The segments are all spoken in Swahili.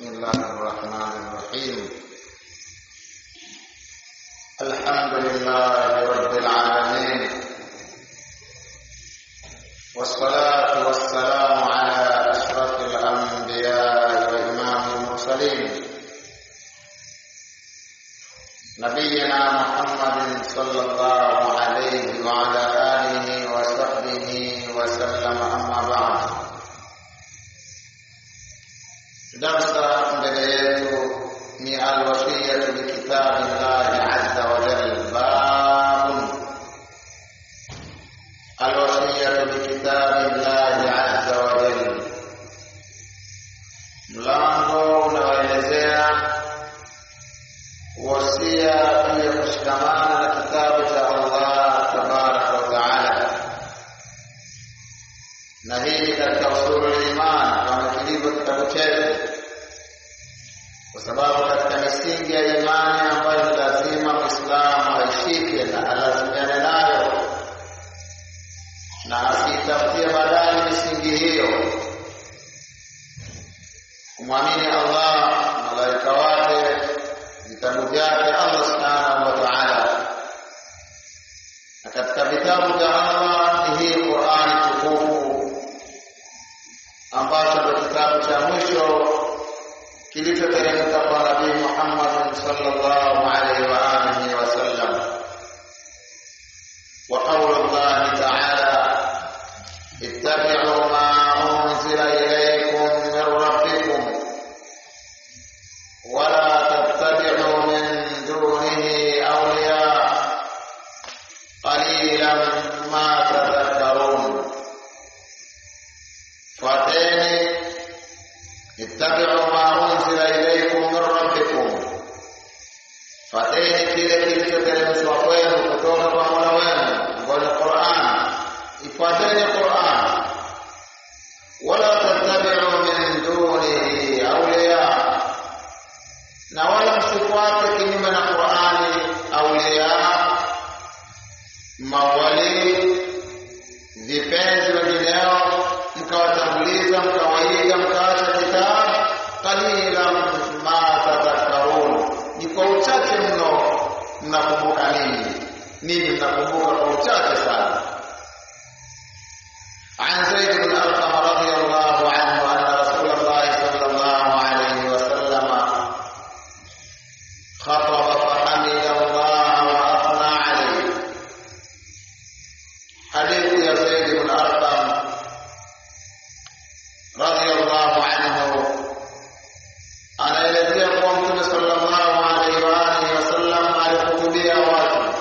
بسم الله الرحمن الرحيم الحمد لله رب العالمين والصلاة والسلام على أشرف الأنبياء وإمام المرسلين نبينا محمد صلى الله عليه وعلى آله وصحبه وسلم أما بعد darsa mbele yetu ni alwasiyatu bikitabi llahi azza wa jal babun alwasiyatu bikitabi llahi azza wa jal mlango unaoelezea wasia juu ya kushikamana na kitabu cha allah tabaraka wa taala na hii ni katika usulu liman kama kilivyo kitabu chetu kwa sababu katika misingi ya imani ambayo ni lazima mwislamu aishike na alazimiane nayo na asiitafutie badali misingi hiyo kumwamini allah malaika wake vitabu vyake allah subhanahu wa taala na katika vitabu vya allah ni hii qurani tukufu ambacho ndo kitabu cha mwisho kilichoteremka kwa nabii Muhammad sallallahu alaihi wa alihi wasallam wa qawlu Allah ta'ala ittabi'u ma unzila ilaykum min rabbikum wa la tattabi'u min dunihi awliya qalilan ma tadhakkarun fuateni ittabi'u ma unzila ilaykum min rabbikum, fateni kile kilichoteremshwa kwenu kutoka kwa Mola wenu, ambayo ni Qur'an. Ifuateni Qur'an, wala tattabi'u min dunihi awliya, na wala msifuate kinyume na Qur'ani awliya, mawali, vipenzi wengineo mkawatanguliza mkawaiga mkaacha kitabu qalilan ma tadhakkarun ni kwa uchache mno mnakumbuka nini nini mnakumbuka kwa uchache sana عن زيد بن أرقم رضي الله عنه أن رسول الله صلى الله عليه وسلم خطب فحمد الله وأثنى عليه حديث يا زيد بن أرقم radhiyallahu anhu anaelezea kuwa mtume sallallahu alaihi wa alihi wasallam alihutubia watu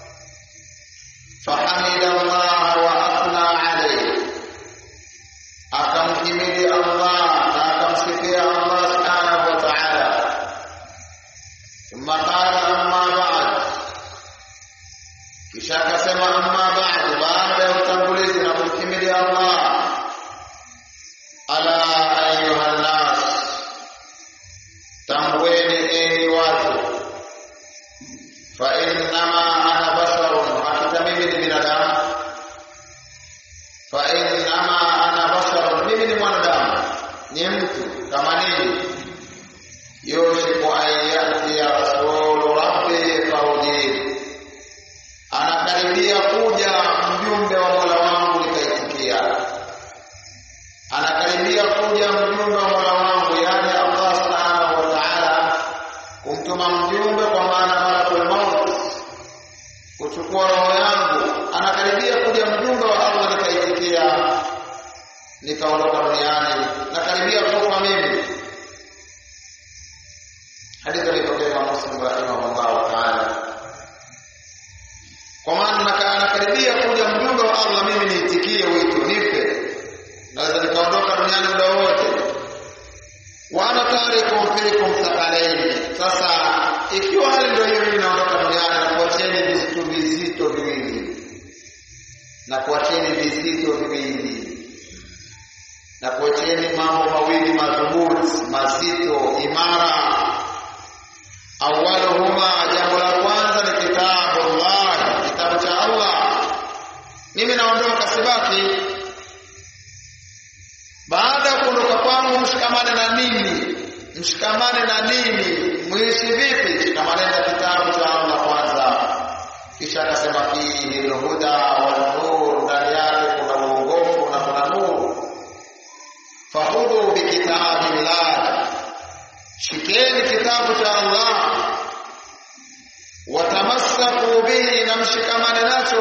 fahamida Allah wa athna alayhi akamhimidi Allah na akamsifia Allah subhanahu wa ta'ala thumma qala amma ba'd kisha akasema amma ba'd baada ya utangulizi na kumhimidi Allah ala ayuha nnas, tambueni enyi watu, fa innama ana basharun, hakika mimi ni binadamu. Fa innama ana basharun, mimi ni mwanadamu, ni mtu kama ninyi. Yushiku an yatiya rasulu rabbi faudini, anakaribia kuja mjumbe wa mola wangu nikaitikia anakaribia kuja mjumbe wa mola wangu yani allah subhanahu wa taala kumtuma mjumbe kwa maana malakul maut kuchukua roho yangu anakaribia kuja mjumbe wa allah nikaitikia nikaondoka duniani nakaribia kufa mimi hadithi alipokea muslim rahimahullahu taala kwa maana anakaribia kuja mjumbe wa allah mimi niitikie wito nife naweza nikaondoka duniani muda wote wa ana tarikum fikum thaqalaini sasa ikiwa hali ndio hiyo mimi naondoka duniani na kuacheni vitu vizito viwili na kuacheni vizito viwili na kuacheni mambo mawili madhubuti mazito imara awaluhuma jambo la kwanza ni kitabu Allah kitabu cha Allah mimi naondoka sibaki baada ya kuondoka kwangu mshikamane na mimi mshikamane na nini muishi vipi shikamane na kitabu cha Allah kwanza kisha akasema fihi alhuda wal nur ndani yake kuna uongofu na kuna nuru fahudhu bikitabillah shikeni kitabu cha Allah watamassaku bihi na mshikamane nacho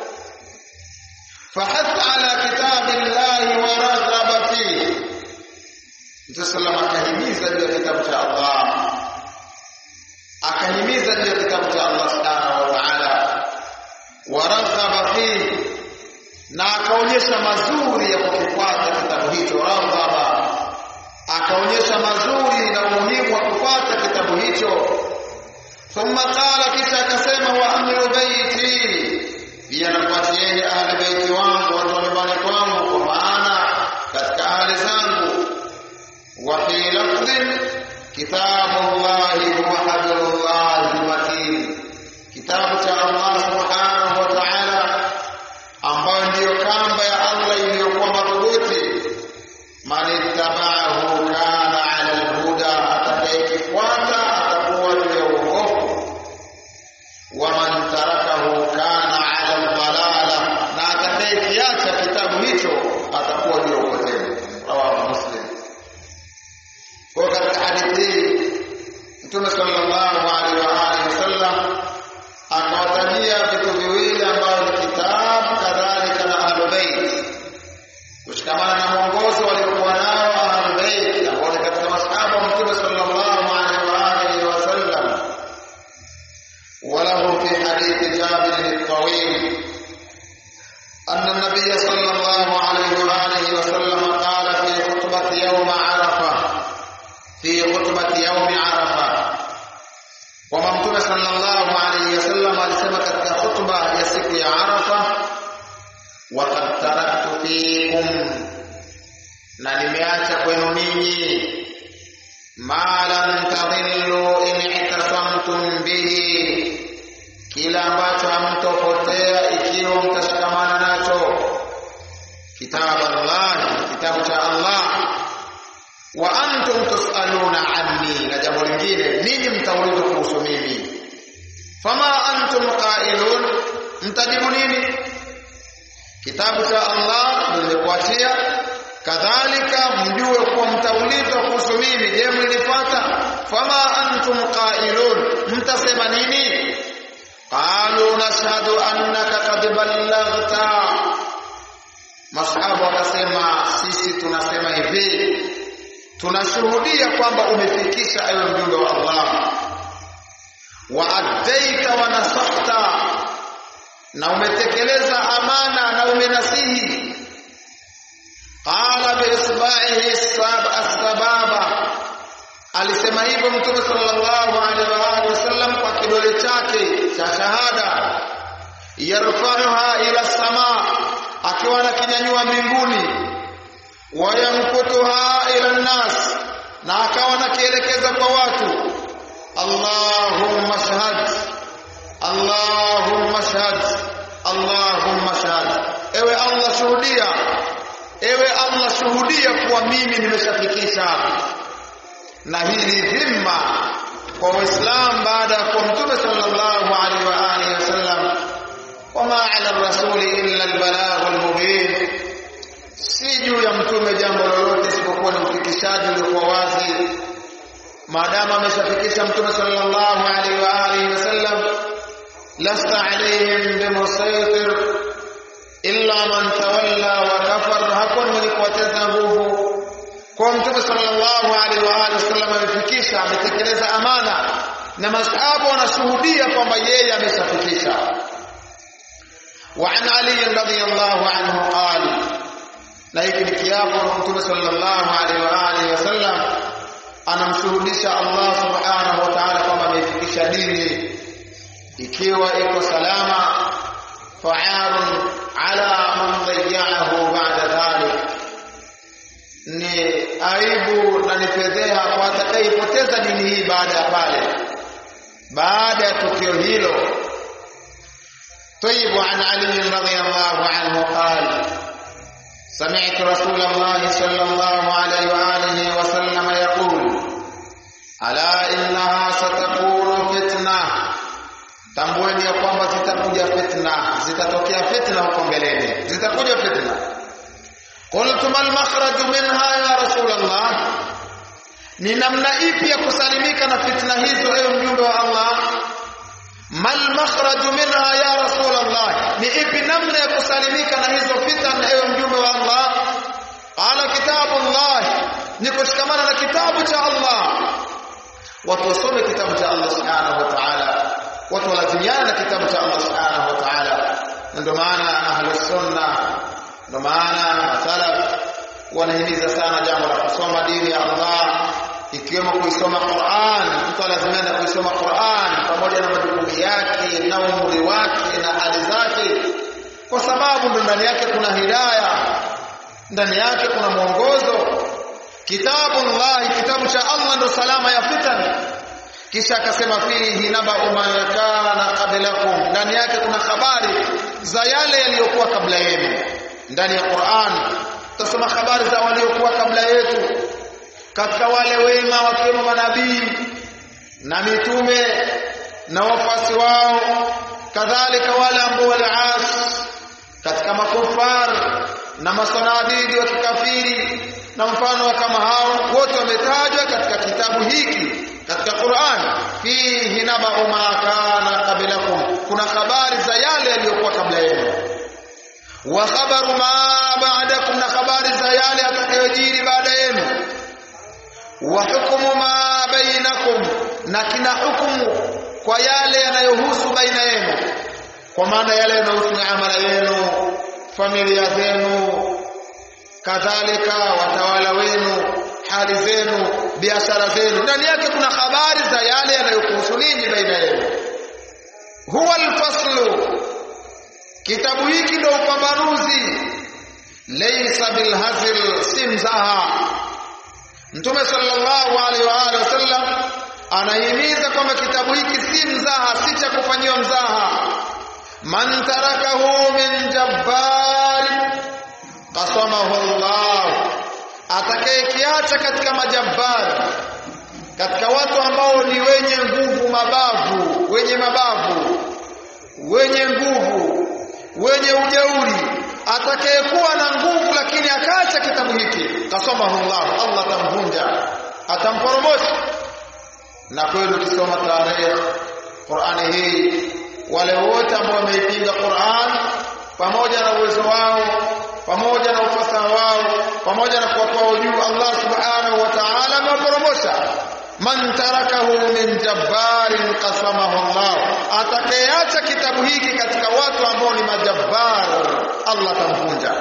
fahath ala kitabillahi wa raghaba fihi Mtume sallam akahimiza juu ya kitabu cha Allah akahimiza juu ya kitabu cha Allah subhanahu wa ta'ala wa raghaba fihi na akaonyesha mazuri ya kukifuata kitabu hicho raghaba akaonyesha mazuri na umuhimu wa kufuata kitabu hicho thumma qala kisha akasema wa ahlu baiti pia nafuatieni ahli baiti wangu watu wa nyumbani kwangu kwa maana katika ahli zangu wa fi lafdhin kitabullahi huwa hablullahi matin kitabu cha Allah subhanahu wa ta'ala ambayo ndiyo kamba ya Allah iliyokuwa madhubuti man ittaba'ahu kana 'ala al-huda atakayekifuata atakuwa juu ya uongofu wa man tarakahu kana 'ala al-dalala na atakayekiacha kitabu hicho atakuwa juu ya upotevu rawahu muslim kwa katika hadithi hii Mtume sallallahu alaihi wa alihi wasallam akawatajia vitu viwili ambavyo ni kitabu kadhalika na ahlul bait kushikamana na mwongozo waliokuwa nao ahlul bait ambao ni katika masahaba wa Mtume sallallahu alaihi wa alihi wasallam وله في حديث جابر الطويل أن النبي صلى الله عليه وآله وسلم قال في خطبة يوم عرفة في خطبة يوم عرفة وما متوم صلى الله عليه وسلم alisema katika khutba ya siku ya Arafa waqad taraktu fikum na nimeacha kwenu ninyi ma lan tadillu in itasamtum bihi kila ambacho hamtopotea ikiwa mtashikamana nacho kitabu Allah kitabu cha Allah wa antum tusaluna anni na jambo lingine ninyi mtaulizwa kuhusu mimi fama antum qailun mtajibu nini kitabu cha Allah nimekuachia kadhalika mjue kuwa mtaulizwa kuhusu mimi je mlinifuata fama antum qailun mtasema nini qalu nashhadu annaka qad ballaghta masahaba wakasema sisi tunasema hivi tunashuhudia kwamba umefikisha ewe mjumbe wa Allah wa addaita wa nasahta na umetekeleza amana na umenasihi qala bi isba'ihi as-sababa alisema hivyo mtume sallallahu alaihi wa alihi wasallam kwa kidole chake cha shahada yarfa'uha ila sama akiwa anakinyanyua mbinguni wayamkutuha ila nnas na akawa nakielekeza kwa watu Allahumma shahad Allahumma shahad Allahumma shahad ewe Allah shuhudia ewe Allah shuhudia kuwa mimi nimeshafikisha na hili dhima kwa Waislamu baada ya kuwa Mtume sallallahu alaihi wa alihi wasallam wama ala rasuli illa albalagh almubin si juu ya mtume jambo lolote isipokuwa ni ufikishaji uliokuwa wazi maadamu ameshafikisha mtume sallallahu alaihi wa alihi wasallam lasta alaihim bimusaitir illa man tawalla wa kafar hakuna mwenye kuwateza nguvu kwa mtume sallallahu alaihi wa alihi wasallam amefikisha ametekeleza amana na masahaba wanashuhudia kwamba yeye ameshafikisha وعن علي رضي الله عنه قال na hiki ni kiapo mtume sallallahu alaihi wa alihi wasallam anamshuhudisha Allah subhanahu wa ta'ala kwamba ameifikisha dini ikiwa iko salama fa'arun ala man dayya'ahu ba'da dhalik ni aibu na ni fedheha kwa atakayepoteza dini hii baada ya pale baada ya tukio hilo طيب عن علي رضي الله عنه قال سمعت رسول الله صلى الله عليه وآله وسلم يقول ala innaha satakunu fitna tambueni ya kwamba zitakuja fitna zitatokea fitna huko mbeleni zitakuja fitna qultu mal makhraju minha ya rasulullah ni namna ipi ya kusalimika na fitna hizo ewe mjumbe wa Allah mal makhraju minha ya rasulullah ni ipi namna ya kusalimika na hizo fitna ewe mjumbe wa Allah qala kitabullah ni kushikamana na kitabu cha Allah watu wasome kitabu cha Allah subhanahu wa ta'ala watu walazimiana na kitabu cha Allah subhanahu wa ta'ala ndio maana ahlus sunna ndio maana masalaf wanahimiza sana jambo la kusoma dini ya Allah ikiwemo kuisoma Qur'an mtu lazima kuisoma Qur'an pamoja na majukumu yake na umri wake na hali zake kwa sababu ndani yake kuna hidayah ndani yake kuna mwongozo kitabu Allah kitabu cha Allah ndo salama ya fitan kisha akasema fihi naba umayakana qablakum ndani yake kuna habari za yale yaliyokuwa kabla yenu ndani ya Qur'an tutasoma habari za waliokuwa kabla yetu katika wale wema wakiwemo manabii na mitume na wafuasi wao kadhalika wale ambao waliasi katika makufar na masanadidi wa kikafiri na mfano wa kama hao wote wametajwa katika kitabu hiki katika Qur'an fihi naba'u ma kana qablakum kuna habari za yale yaliyokuwa kabla yenu wa khabaru ma ba'dakum na habari za yale yatakayojiri baada yenu wa hukumu ma bainakum na kina hukumu kwa yale yanayohusu baina yenu kwa maana yale yanayohusu miamala yenu familia zenu kadhalika watawala wenu hali zenu biashara zenu ndani yake kuna habari za yale yanayokuhusu ninyi baina yenu huwa alfaslu kitabu hiki ndio upambanuzi laysa bilhazil si mzaha mtume sallallahu alaihi wa alihi wasallam anahimiza kwamba kitabu hiki si mzaha si cha kufanyiwa mzaha man tarakahu min jabbar qasamahu Allah atakayekiacha katika majabbar katika watu ambao ni wenye nguvu mabavu wenye mabavu wenye nguvu wenye ujeuri atakayekuwa na nguvu lakini akaacha kitabu hiki kasamahu Allah Allah atamvunja atamporomosha na kweli ukisoma tarehe Qur'ani hii wale wote ambao wameipinga Qur'an pamoja na uwezo wao pamoja na ufasaha wao pamoja na kuwa kwao juu Allah subhanahu wa ta'ala amewaporomosha man tarakahu min jabbarin qasamahu Allah atakayeacha kitabu hiki katika watu ambao ni majabbar Allah tamvunja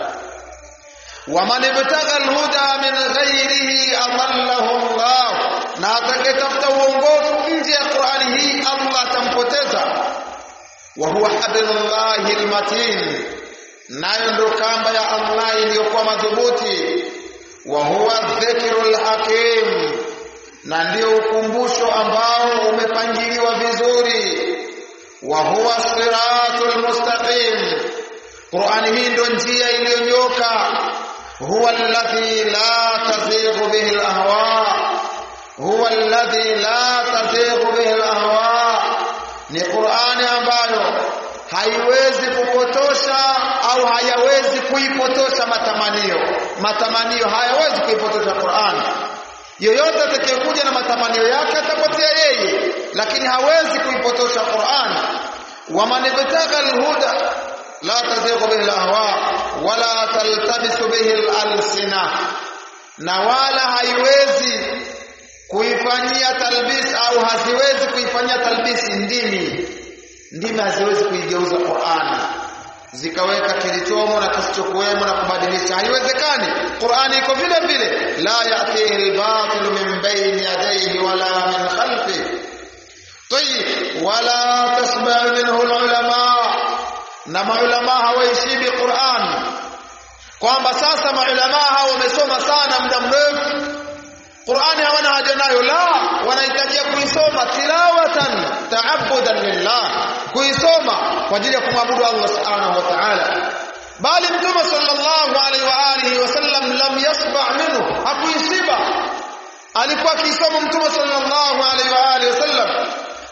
waman ibtagha alhuda min ghairihi adallahu Allah na atakayetafuta uongofu nje ya Qur'ani hii Allah atampoteza wa huwa hablullahi almatin nayo ndio kamba ya Allah iliyokuwa madhubuti wa huwa dhikrul hakim na ndio ukumbusho ambao umepangiliwa vizuri wa huwa siratul mustaqim Qur'ani hii ndio njia iliyonyoka huwa alladhi la tazighu bihi alahwa huwa alladhi la tazighu bihi alahwa ni Qur'ani ambayo haiwezi kupotosha au hayawezi kuipotosha matamanio matamanio hayawezi kuipotosha Qur'an yoyote atakayekuja na matamanio yake atapotea yeye lakini hawezi kuipotosha Qur'an waman ibtagha alhuda la tazighu bihi alahwa wala taltabisu bihi alalsina na wala haiwezi kuifanyia talbis au haziwezi kuifanyia talbisi ndimi ndimi haziwezi kuigeuza Qur'ani zikaweka kilichomo na kisichokuwemo na kubadilisha haiwezekani Qur'ani iko vile vile la yatihi al-batil min bayni yadayhi wala min khalfi tayyib wala tasma' minhu al-ulama na maulama hawaishibi Qur'an kwamba sasa maulama hao wamesoma sana muda mrefu Qur'ani hawana haja nayo la wanahitajia kuisoma tilawatan ta'abbudan lillah kuisoma kwa ajili ya kumwabudu Allah subhanahu wa ta'ala bali mtume sallallahu alaihi wa alihi wasallam lam yasba minhu hakuishiba alikuwa akisoma mtume sallallahu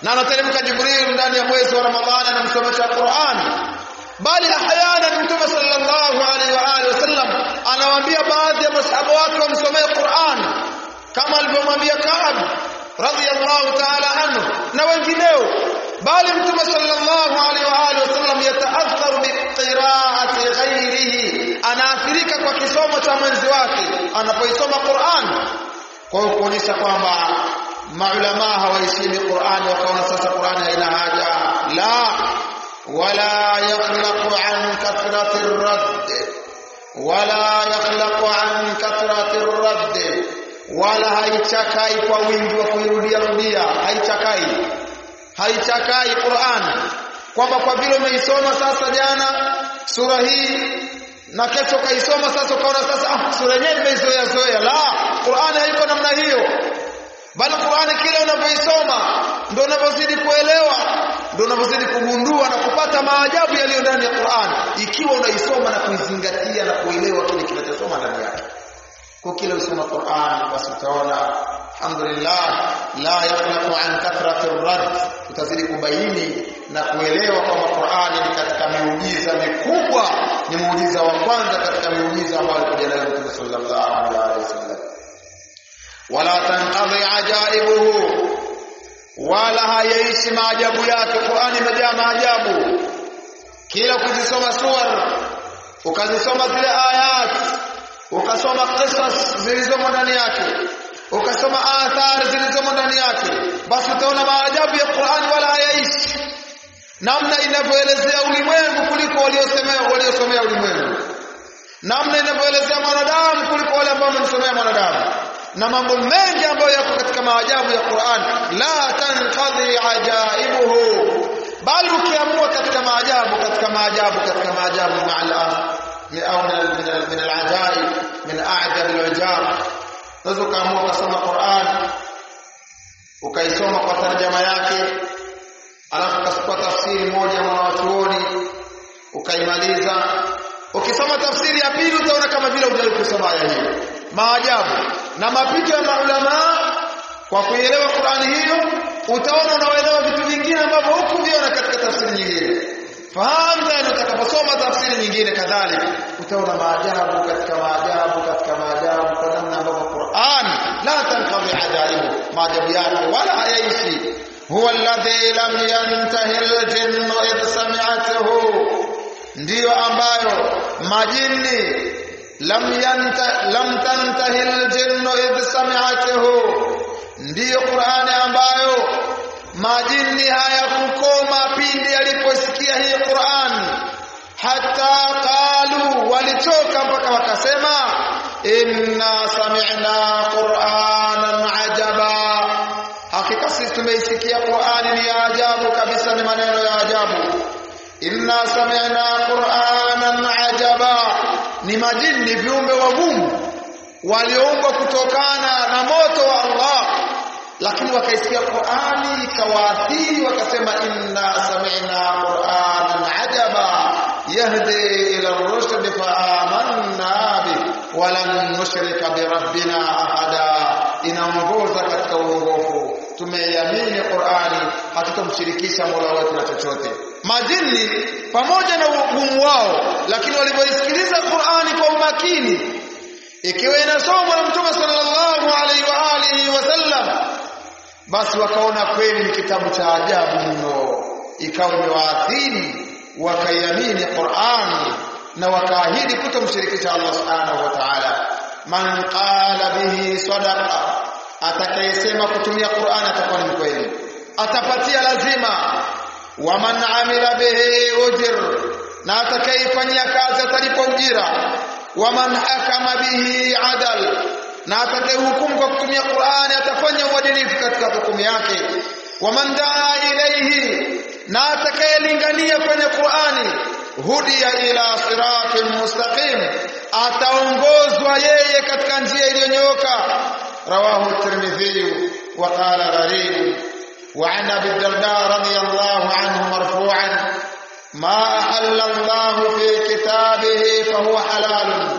na anateremka Jibril ndani ya mwezi wa Ramadhani anamsomesha Qur'an bali ahyana mtume sallallahu alaihi wa alihi wasallam anawaambia baadhi ya masahaba wake wamsomee Qur'an kama alivyomwambia Ka'ab radhiyallahu ta'ala anhu na wengineo bali mtume sallallahu alaihi wa alihi wasallam yataatharu bi qira'ati ghairihi anaathirika kwa kisomo cha mwenzi wake anapoisoma Qur'an kwa hiyo kuonyesha kwamba maulama hawaheshimu Qur'an wakaona sasa Qur'an haina haja la wala yakhlaqu an kathrati ar-radd wala yakhlaqu an kathrati ar-radd wala haichakai kwa wingi wa kuirudia rudia haichakai haichakai Qur'an kwamba kwa vile umeisoma sasa jana sura hii na kesho kaisoma sasa ukaona sasa ah sura yenyewe nimeizoea zoea la Qur'an haiko namna hiyo bali Qur'an kile unavyoisoma ndio unavyozidi kuelewa ndio unavyozidi kugundua na kupata maajabu yaliyo ndani ya Qur'an ikiwa unaisoma na kuizingatia na kuelewa kile kinachosoma ndani yake kwa kile usoma Qur'an basi utaona alhamdulillah la yaqlaqu an kathrati ar-rad utazidi kubaini na kuelewa kwamba Qur'an ni katika miujiza mikubwa ni muujiza wa kwanza katika miujiza ambayo alikuja nayo Mtume sallallahu alaihi wasallam wala tanqadhi ajaibuhu wala hayaishi maajabu yake Qur'an imejaa maajabu kila ukizisoma suwar ukazisoma zile ayat ukasoma qisas zilizomo ndani yake ukasoma athari zilizomo ndani yake basi utaona maajabu ya Qur'an wala hayaishi namna inavyoelezea ulimwengu kuliko waliosemea waliosomea ulimwengu namna inavyoelezea mwanadamu kuliko wale ambao wamemsomea mwanadamu na mambo mengi ambayo yako katika maajabu ya Qur'an la tanqadhi ajaibuhu bali ukiamua katika maajabu katika maajabu katika maajabu ma'al au min al-ajaib min a'jab al-ajab unaweza ukaamua kusoma Qur'an ukaisoma kwa tarjama yake alafu ukachukua tafsiri moja mwa watuoni ukaimaliza ukisoma tafsiri ya pili utaona kama vile hujawahi kusoma aya hiyo maajabu na mapito ya maulama kwa kuielewa Qur'ani hiyo utaona unaelewa vitu vingine ambavyo hukuviona katika tafsiri nyingine fahamu tena utakaposoma tafsiri nyingine kadhalika utaona maajabu katika maajabu katika maajabu kwa namna ambavyo Qur'an la tanqadhi ajaibu maajabu yake wala hayaishi huwa alladhi lam yantahi al-jinnu idh sami'atuhu ndiyo ambayo majini lam yanta lam tantahi al-jinnu idh sami'atuhu ndiyo Qur'ani ambayo majini hayakukoma pindi aliposikia hii Qur'an hata qalu walitoka mpaka wakasema inna sami'na qur'anan ajaba hakika sisi tumeisikia Qur'ani ni ajabu kabisa ni maneno ya ajabu inna sami'na qur'anan ajaba ni majini viumbe wagumu walioumbwa kutokana na moto wa Allah lakini wakaisikia Qur'ani ikawaathiri wakasema inna sami'na qur'anan ajaba yahdi ila ar-rushd fa amanna bi wa lan nushrika bi rabbina ahada inaongoza katika uongofu tumeiamini Qur'ani hatutomshirikisha Mola wetu na chochote majini pamoja na ugumu wao lakini walipoisikiliza Qur'ani kwa umakini ikiwa inasomwa na Mtume sallallahu alaihi wa alihi wasallam basi wakaona kweli ni kitabu cha ajabu mno ikawa imewaathiri wakaiamini Qur'an na wakaahidi kutomshirikisha Allah subhanahu wa ta'ala man qala bihi sadaqa atakayesema kutumia Qur'an atakuwa ni mkweli atapatia lazima wa man amila bihi ujr na atakayefanyia kazi atalipwa ujira wa man hakama bihi adal na atakayehukumu kwa kutumia Qur'ani atafanya uadilifu katika hukumu yake wa man daa ilayhi na atakayelingania kwenye Qur'ani hudiya ila siratin mustaqim ataongozwa yeye katika njia iliyonyooka rawahu tirmidhi wa qala gharib وعن ابي الدرداء رضي الله عنه مرفوعا ما احل الله في كتابه فهو حلال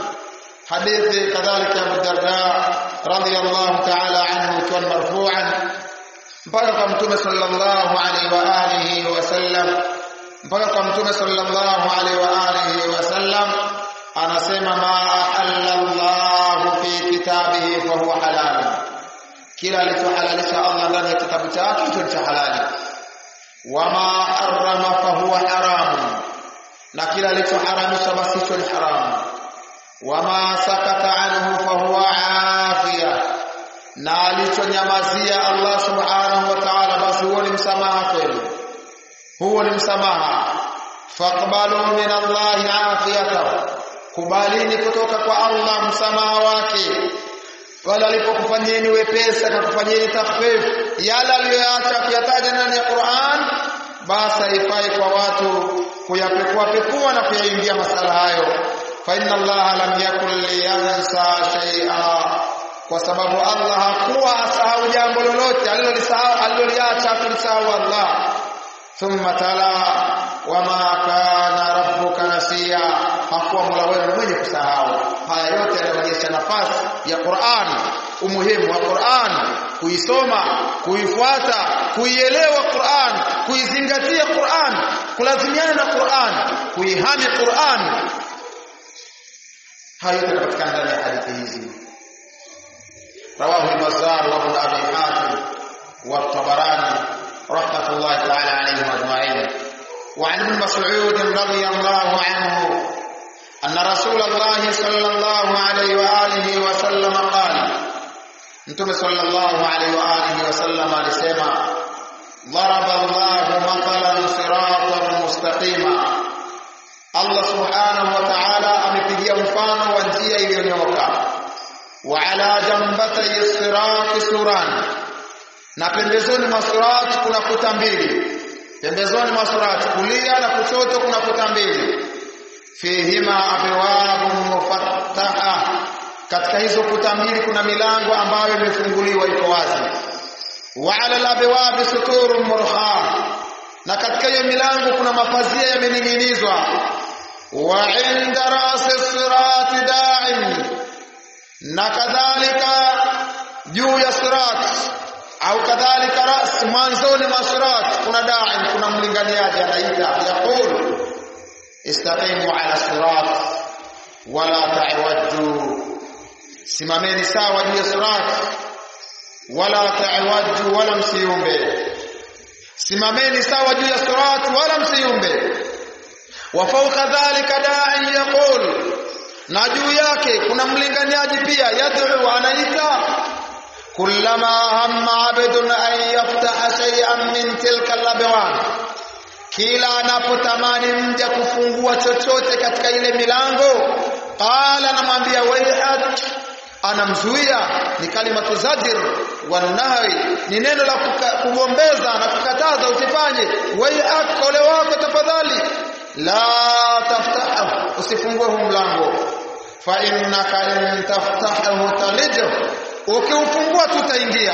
حديث كذلك ابو الدرداء رضي الله تعالى عنه كان مرفوعا mpaka kwa mtume sallallahu alaihi wa alihi wasallam mpaka kwa mtume sallallahu alaihi wa alihi wasallam anasema ma halallahu fi kitabihi fa huwa halal kila alichohalalisha Allah ndani ya kitabu chake hicho ni cha halali wama harrama fa huwa haramun na kila alichoharamisha basi hicho ni haramu wama sakata anhu fa huwa afiya na alichonyamazia Allah subhanahu wa ta'ala basi huo ni msamaha kwenu huo ni msamaha faqbalu min Allah afiyata kubalini kutoka kwa Allah msamaha wake wala alipokufanyeni wepesi akakufanyeni takhfif yale aliyoacha kuyataja ndani ya Qur'an basi haifai kwa watu kuyapekua pekua na kuyaingia masala hayo fa inna Allah lam yakul liyansa shay'a kwa sababu Allah hakuwa asahau jambo lolote alilolisahau aliloliacha kulisahau Allah thumma tala wama kana rabbuka nasiya hakuwa mola wenu mwenye kusahau haya yote yanaonyesha nafasi ya Qur'an umuhimu wa Qur'an kuisoma kuifuata kuielewa Qur'an kuizingatia Qur'an kulazimiana na Qur'an kuihami Qur'an haya yote yanapatikana ndani ya hadithi hizi رواه البزار وابن ابي حاتم والطبراني رحمه الله تعالى عليهم اجمعين وعن ابن مسعود رضي الله عنه ان رسول الله صلى الله عليه واله وسلم قال انتم صلى الله عليه واله وسلم alisema ضرب الله مثلا صراطا مستقيما Allah subhanahu wa ta'ala amepigia mfano wa njia iliyonyooka وعلى جنبتي الصراط سوران na pembezoni mwa surati kuna kuta mbili pembezoni mwa surati kulia na kushoto kuna kuta mbili fihima abwabu mufattaha katika hizo kuta mbili kuna milango ambayo imefunguliwa iko wazi wa ala alabwabi suturun murha na katika hiyo milango kuna mapazia yamening'inizwa wa inda rasi sirati da'im na kadhalika juu ya sirat au kadhalika ras mwanzoni mwa sirat kuna dai kuna mlinganiaji anaita yaqul istaqimu ala sirat wala ta'wajju simameni sawa juu ya sirat wala ta'wajju wala msiumbe simameni sawa juu ya sirat wala msiumbe wa fawqa dhalika da'i yaqul na juu yake kuna mlinganiaji pia yad'u anaita kullama hamma abdun an yaftaha shay'an min tilka al kila anapotamani mja kufungua chochote katika ile milango qala anamwambia waihat anamzuia ni kalimatu zajir wa nahi ni neno la kugombeza na kukataza usifanye waihat ole wako tafadhali la taftahu usifungue huu mlango fa innaka in taftahu talijo ukiufungua tutaingia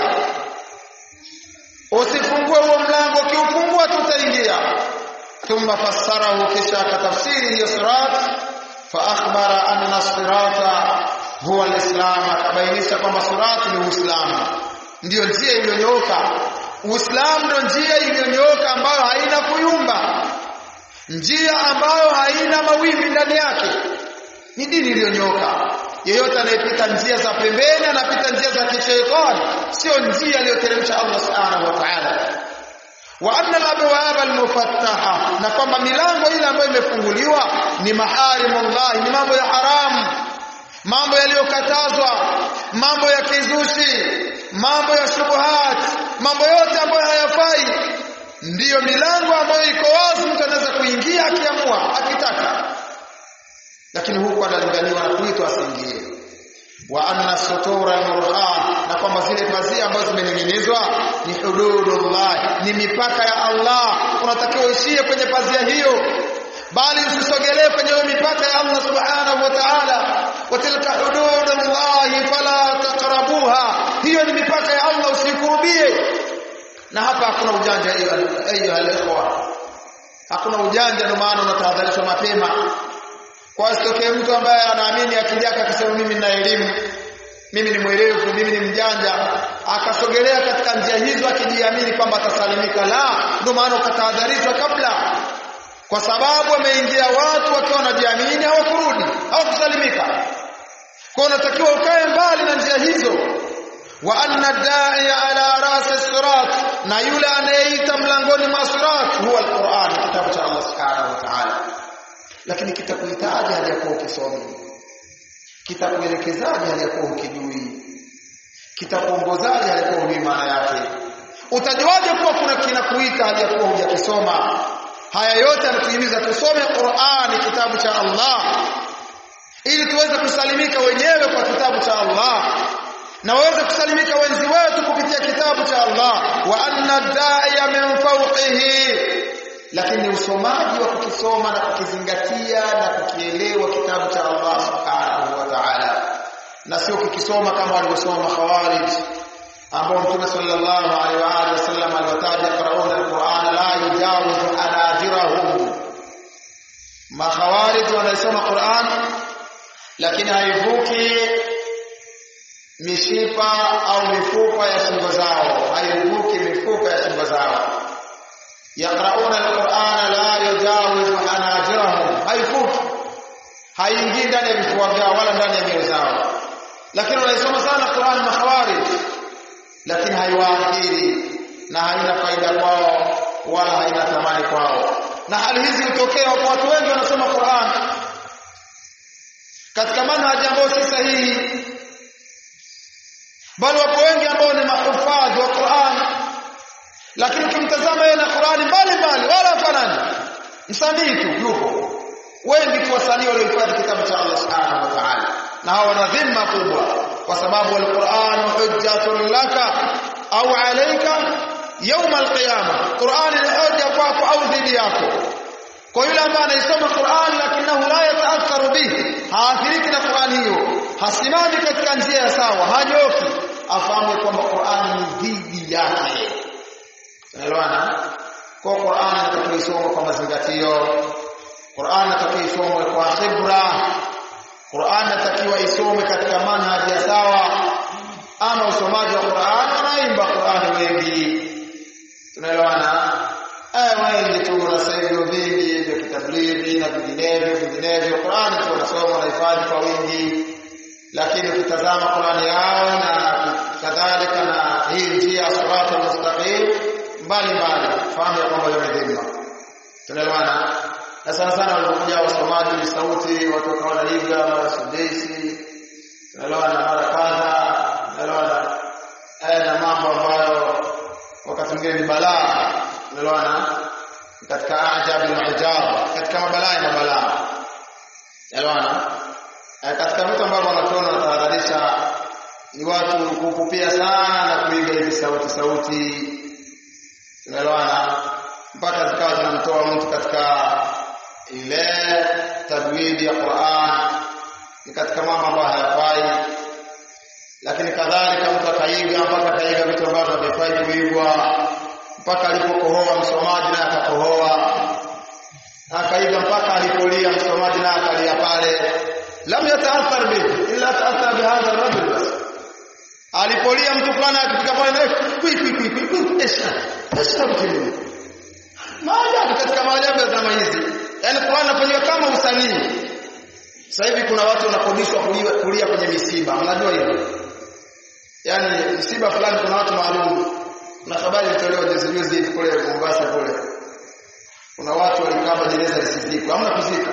usifungue huo mlango ukiufungua tutaingia thumma fassarahu kisha akatafsiri hiyo sirat fa akhbara anna sirata huwa alislam akabainisha kwamba sirat ni uislamu ndiyo njia iliyonyooka uislamu ndio njia iliyonyooka ambayo haina kuyumba njia ambayo haina mawimbi ndani yake ni dini iliyonyoka yeyote anayepita njia za pembeni anapita njia za kishaitani sio njia aliyoteremsha Allah subhanahu wa ta'ala wa anna al-abwab al-mufattaha na kwamba milango ile ambayo imefunguliwa ni maharimullah ni mambo ya haramu mambo yaliyokatazwa mambo ya kizushi mambo ya shubuhat mambo yote ambayo hayafai ndiyo milango ambayo iko wazi mtu anaweza kuingia akiamua akitaka lakini huku analinganiwa na kuitwa asiingie wa anna sutura almurha na kwamba zile pazia ambazo zimening'inizwa ni hududullah ni mipaka ya Allah unatakiwa uishie kwenye pazia hiyo bali usisogelee kwenye hiyo mipaka ya Allah subhanahu wa ta'ala wa tilka hududullah fala taqrabuha hiyo ni mipaka ya Allah usikurubie na hapa hakuna ujanja ayuha alikhwa hakuna ujanja ndio maana unatahadharishwa mapema kwa asitokee mtu ambaye anaamini akijaka akisema mimi nina elimu mimi ni mwerevu mimi ni mjanja akasogelea katika njia hizo akijiamini kwamba atasalimika la ndio maana ukatahadharishwa kabla kwa sababu wameingia watu wakiwa wanajiamini hawakurudi hawakusalimika kwa unatakiwa ukae mbali na njia hizo wa anna da'iya ala ras sirat na yule anayeita mlangoni mwa sirat huwa alquran kitabu cha Allah subhanahu wa ta'ala lakini kitakuhitaji hali ya kuwa ukisomi kitakuelekezaje hali ya kuwa ukijui kitakuongozaje hali ya kuwa hujui maana yake utajuaje kuwa kuna kinakuita hali ya kuwa hujakisoma haya yote yanatuhimiza tusome Qur'ani kitabu cha Allah ili tuweze kusalimika wenyewe kwa kitabu cha Allah na waweze kusalimika wenzi wetu kupitia kitabu cha Allah wa anna da'iya min fawqihi lakini usomaji wa kukisoma na kukizingatia na kukielewa kitabu cha Allah subhanahu wa ta'ala na sio kukisoma kama walivyosoma khawarij ambao Mtume sallallahu alaihi wa alihi wasallam aliwataja qarauna alquran la yujawizu anajirahum makhawarij wanaisoma Qur'an lakini haivuki mishipa au mifupa ya shingo zao haivuki mifupa ya shingo zao yaqrauna alqur'ana la yujawizu anajirahum haivuki haingii ndani ya vifua vyao wala ndani ya mioyo zao lakini wanaisoma sana Qur'an makhawarij lakini haiwaathiri na haina faida kwao wala haina thamani kwao na hali hizi hutokea kwa watu wengi wanasoma Qur'an katika manhaji ambayo si sahihi bali wapo wengi ambao ni mahufadhi wa Qur'an lakini ukimtazama yeye na Qur'ani mbali mbali wala hafanani msanii tu yupo wengi tu wasanii waliohifadhi kitabu cha Allah subhanahu wa ta'ala na hawa wana dhima kubwa kwa sababu al-Qur'an hujjatun laka au alayka يوم القيامه Qur'an ni hoja kwako au dhidi yako kwa yule ambaye anaisoma Qur'an lakini la yataatharu bihi haathiriki na Qur'an hiyo hasimami katika njia ya sawa hanyoki afahamu kwamba Qur'an ni dhidi yake unaelewana kwa Qur'an inatakiwa isomwe kwa mazingatio Qur'an inatakiwa isomwe kwa khibra Qur'an inatakiwa isomwe katika manhaji ya sawa ama usomaji wa Qur'an wanaimba Qur'an wengi tunaelewana eh wengi tu na sehemu vingi vya kitablighi na vinginevyo vinginevyo Qur'an tu wanasoma na hifadhi kwa wingi lakini ukitazama Qur'an yao na kadhalika na hii njia sirata mustaqim mbali mbali fahamu ya kwamba hiyo ni dhima tunaelewana na sana sana walipokuja wasomaji ni sauti watu wakawa wanaiga mara sudesi tunaelewana mara kadha tunaelewana haya na mambo ambayo wakati mwingine ni balaa tunaelewana katika ajabu na ujab katika mabalaa ya mabalaa tunaelewana katika vitu ambavyo wanatuona wanatahadharisha ni watu kupupia sana na kuiga hivi sauti sauti tunaelewana mpaka zikawa zinamtoa mtu katika ile tajwidi ya Qur'an ni katika mambo ambayo hayafai lakini kadhalika mtu akaiga mpaka akaiga vitu ambavyo havifai kuigwa mpaka alipokohoa msomaji naye akakohoa akaiga mpaka alipolia msomaji naye akalia pale lam yataathar bihi illa taathar bihadha ar-rajul bas alipolia mtu fulani akifika pale kwi kwi kwi kwi kwi esha esha mtini maajabu katika maajabu ya zama hizi yani Qur'an inafanywa kama usanii sasa hivi kuna watu wanakodishwa kulia, kulia kwenye misiba mnajua hivyo yani msiba fulani kuna watu maalum na habari ilitolewa juzi juzi hivi kule Mombasa kule kuna watu walikaba jeneza lisizikwe hamna kuzika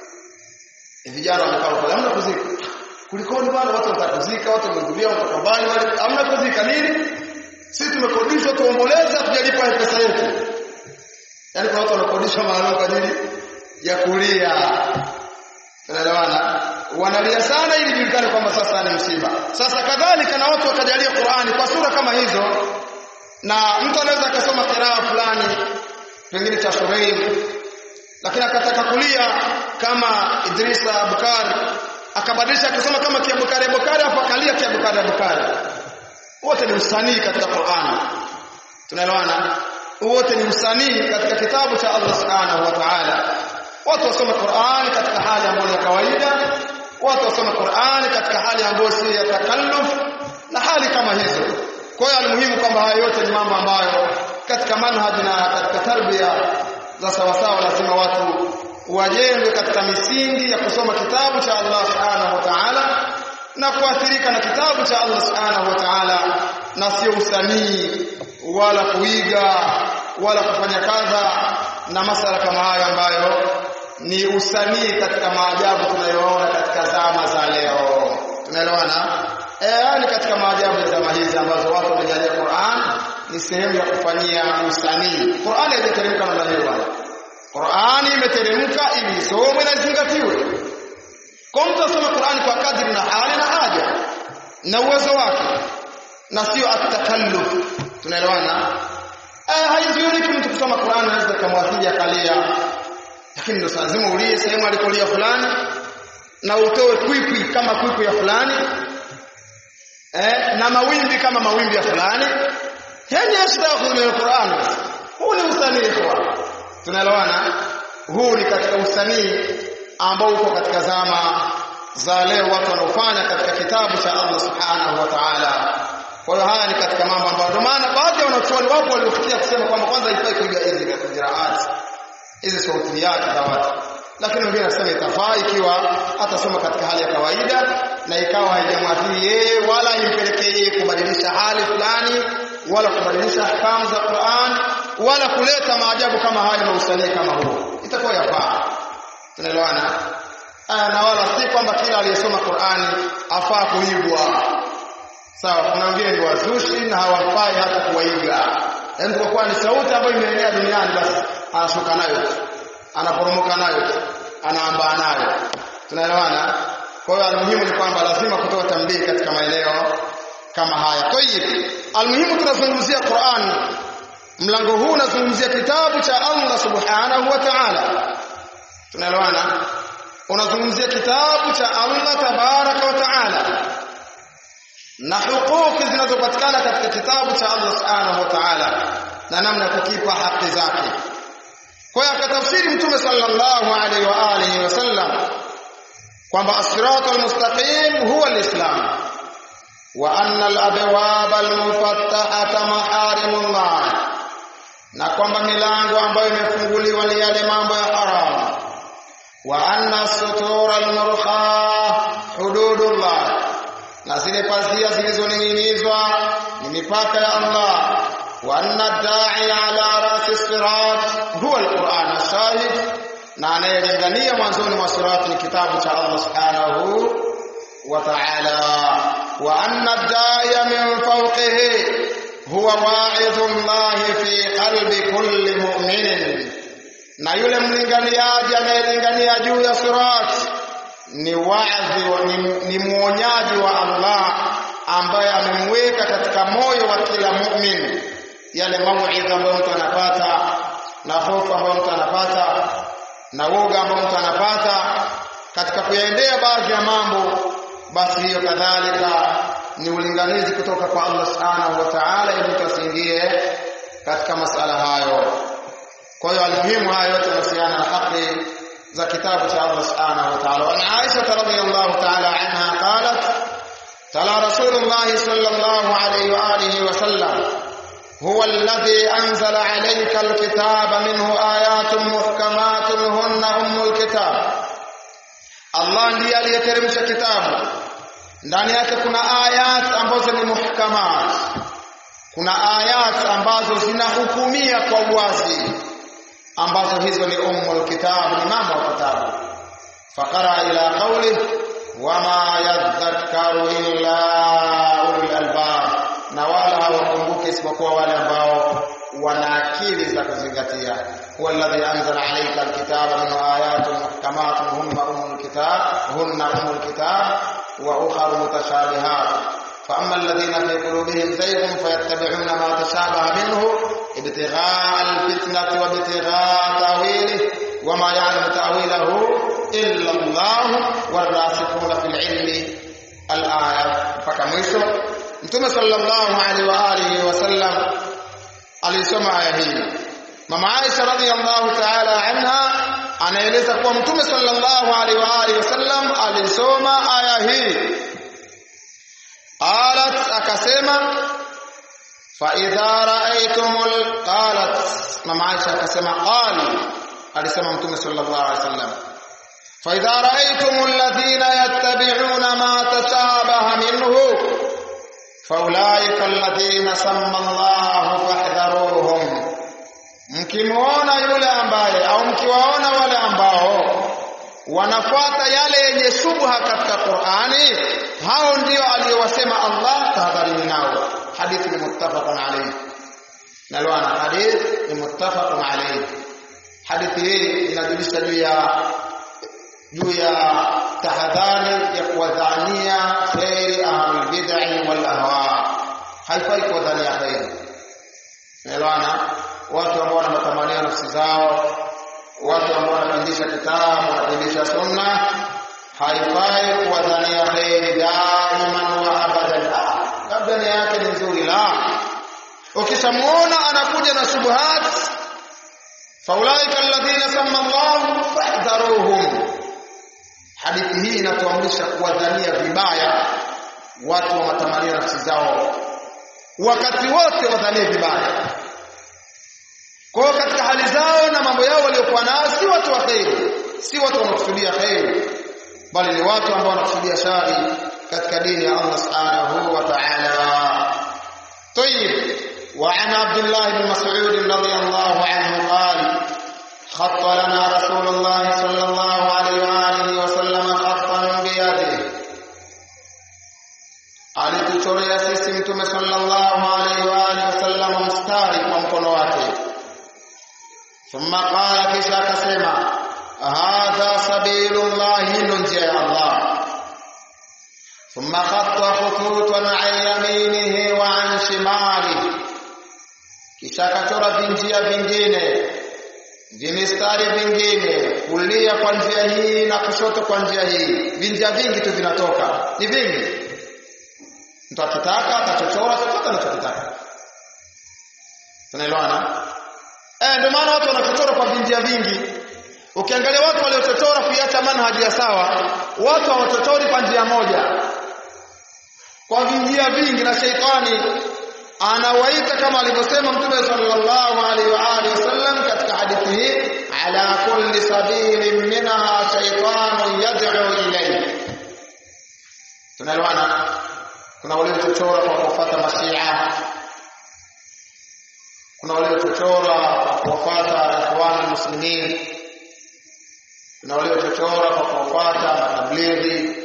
vijana wamekaa pale hamna kuzika kulikoni bwana watu wanataka kuzika watu wamehudhuria watu mbali wale hamna kuzika nini sisi tumekodishwa tuomboleza tujalipa pesa yetu yani kuna watu wanakodishwa maalum kwa ajili ya kulia tunaelewana wanalia sana ili julikane kwamba sasa ni msiba sasa kadhalika na watu wakajalia Qur'ani kwa sura kama hizo na mtu anaweza akasoma kiraa fulani pengine cha Shureim lakini akataka kulia kama Idrisa Abukari akabadilisha akasoma kama Kiabukari Abukari hapo akalia Kiabukari Abukari wote ni usanii katika Qur'ani tunaelewana wote ni usanii katika kitabu cha Allah Subhanahu wa Ta'ala watu wasome Qur'an katika hali ambayo ya kawaida watu wasome Qur'ani katika hali ambayo si ya takalluf na hali kama hizo kwa hiyo almuhimu kwamba haya yote ni mambo ambayo katika manhaji na katika tarbia za sawasawa lazima watu wajengwe katika misingi ya kusoma kitabu cha Allah subhanahu wa ta'ala na kuathirika na kitabu cha Allah subhanahu wa ta'ala na sio usanii wala kuiga wala kufanya kadha na masala kama hayo ambayo ni usanii katika maajabu tunayoona katika zama za leo tunaelewana eh ni katika maajabu ya zama hizi ambazo watu wamejalia Qur'an ni sehemu ya kufanyia usanii Qur'an haijateremka namna hiyo bwana Qur'ani imeteremka ili isomwe na izingatiwe kwa mtu asome Qur'ani kwa kadri na hali na haja na uwezo wake na sio atakalluf tunaelewana eh haizuiliki mtu kusoma Qur'ani anaweza kumwathiri akalia lakini ndio lazima ulie sehemu alikolia fulani na utoe kwikwi kama kwikwi ya fulani eh na mawimbi kama mawimbi ya fulani yani yastakhudhu min alquran huu ni usanii kwa tunaelewana huu ni katika usanii ambao uko katika zama za leo watu wanaofanya katika kitabu cha Allah subhanahu wa ta'ala kwa hiyo haya ni katika mambo ambayo ndio maana baadhi ya wanachuoni wapo waliofikia kusema kwamba kwanza haifai kuiga hizi katika qiraat hizi sautiyati za watu lakini wengine wanasema itafaa ikiwa atasoma katika hali ya kawaida na ikawa haijamwathiri yeye wala haimpelekee yeye kubadilisha hali fulani wala kubadilisha ahkamu za Qur'an wala kuleta maajabu kama hayo na usanii kama huo itakuwa yafaa tunaelewana na wala si kwamba kila aliyesoma Qur'ani afaa kuigwa sawa kuna wengine ni wazushi na hawafai hata kuwaiga yaani kwa kuwa ni sauti ambayo imeenea duniani basi anashuka nayo anaporomoka nayo anaambaa nayo tunaelewana kwa hiyo almuhimu ni kwamba lazima kutoa tambii katika maeneo kama haya tayib almuhimu tunazungumzia Qur'an mlango huu unazungumzia kitabu cha Allah subhanahu wa ta'ala tunaelewana unazungumzia kitabu cha Allah tabaraka wa ta'ala na hukuki zinazopatikana katika kitabu cha Allah subhanahu wa ta'ala na namna kukipa haki zake kwa hiyo akatafsiri mtume sallallahu alaihi wa alihi wasallam kwamba as-sirata al-mustaqim huwa al-islam wa anna al-abwab al-mufattahata maharimullah na kwamba milango ambayo imefunguliwa ni yale mambo ya haramu wa anna as-sutura al-murkha hududullah na zile pazia zilizoning'inizwa ni mipaka ya Allah wa anna da'i ala rasi sirat huwa alquran ashahid na anayelingania mwanzoni mwa sirat ni kitabu cha Allah subhanahu wa ta'ala wa anna da'iya min fawqihi huwa wa'idullah fi qalbi kulli mu'minin na yule mlinganiaji anayelingania juu ya sirat ni waadhi ni, ni muonyaji wa Allah ambaye amemweka katika moyo wa kila mu'min yale mauidha ambayo mtu anapata na hofu ambayo mtu anapata na woga ambao mtu anapata katika kuyaendea baadhi ya mambo basi hiyo kadhalika ni ulinganizi kutoka kwa Allah subhanahu wa ta'ala ili mtu asiingie katika masala hayo kwa hiyo almuhimu haya yote yanahusiana na haki za kitabu cha Allah subhanahu wa ta'ala wa Aisha radhiyallahu ta'ala anha qalat tala rasulullah sallallahu alayhi wa alihi wa sallam هو الذي أنزل عليك الكتاب منه آيات محكمات هن أم الكتاب Allah ndiye aliyeteremsha kitabu ndani yake kuna ayat ambazo ni muhkamat kuna ayat ambazo zinahukumia kwa uwazi ambazo hizo ni ummul kitab ni mama wa kitabu faqara ila qawli wama yadhakkaru illa ulul albab na wala hawakumbuki isipokuwa wale ambao wana akili za kuzingatia huwa alladhi anzala alayka alkitaba min ayatin muhkamatun hunna ummul kitab hunna ummul kitab wa ukhra mutashabihat فأما الذين في قلوبهم زيغ فيتبعون ما تشابه منه ابتغاء الفتنة وابتغاء تأويله وما يعلم تأويله إلا الله والراسخون في العلم الآية فكمشو Mtume sallallahu alaihi wa alihi wasallam alisoma aya hii mama Aisha radhiyallahu ta'ala anha anaeleza kuwa mtume sallallahu alaihi wa alihi wasallam alisoma aya hii qalat akasema fa idha ra'aytumul qalat mama Aisha akasema qali alisema mtume sallallahu alaihi wasallam fa idha ra'aytumul ladhina yattabi'una ma tashabaha minhu faulaika alladhina samma Allahu fahdharuhum mkimuona yule ambaye au mkiwaona wale ambao wanafuata yale yenye shubha katika Qur'ani hao ndio aliyowasema Allah tahadharini nao hadithi ni muttafaqun alayhi nalwana hadith ni muttafaqun alayhi hadithi hii inajulisha juu ya juu ya tahadhari ya kuwadhania khairi ahlul bid'ah wal ahwa haifai kuwadhania khairi nalwana watu ambao wana matamanio nafsi zao watu ambao wanapindisha kitabu wanapindisha sunna haifai kuwadhania kheri daiman wa abadan labda nia yake ni nzuri la ukishamuona anakuja na shubuhat faulaika alladhina samma Allah fahdharuhum hadithi hii inatuamrisha kuwadhania vibaya watu wa matamanio nafsi zao wakati wote wadhanie vibaya kwa katika hali zao na mambo yao waliokuwa nayo si watu wa kheri si watu wanaokusudia kheri bali ni watu ambao wanakusudia shari katika dini ya Allah subhanahu wa ta'ala طيب وعن عبد الله بن مسعود رضي الله عنه قال خط لنا رسول الله صلى الله عليه وآله وسلم خطا بيده alituchorea sisi mtume sallallahu alaihi wa alihi wasallam mstari kwa mkono wake thumma qala kisha akasema hadha sabilullah ndo njia ya Allah thumma khatta khututan an yaminihi wa an shimalihi kisha akachora vinjia vingine vimistari vingine kulia kwa njia hii na kushoto kwa njia hii vinjia vingi tu vinatoka ni vingi mtu akitaka atachochora chochote anachokitaka tunaelewana eh ndio maana watu wanachochora kwa vinjia vingi ukiangalia watu waliochochora kuiacha manhaji ya sawa watu hawachochori kwa njia moja kwa vinjia vingi na sheitani anawaita kama alivyosema mtume sallallahu alaihi wa alihi wasallam katika hadithi hii ala kulli sabilin minha shaytanun yad'u ilayhi tunaelewana kuna waliochochora kwa kufuata mashia kuna waliochochora kwa kufuata ikhwan muslimin kuna waliochochora kwa kufuata matablighi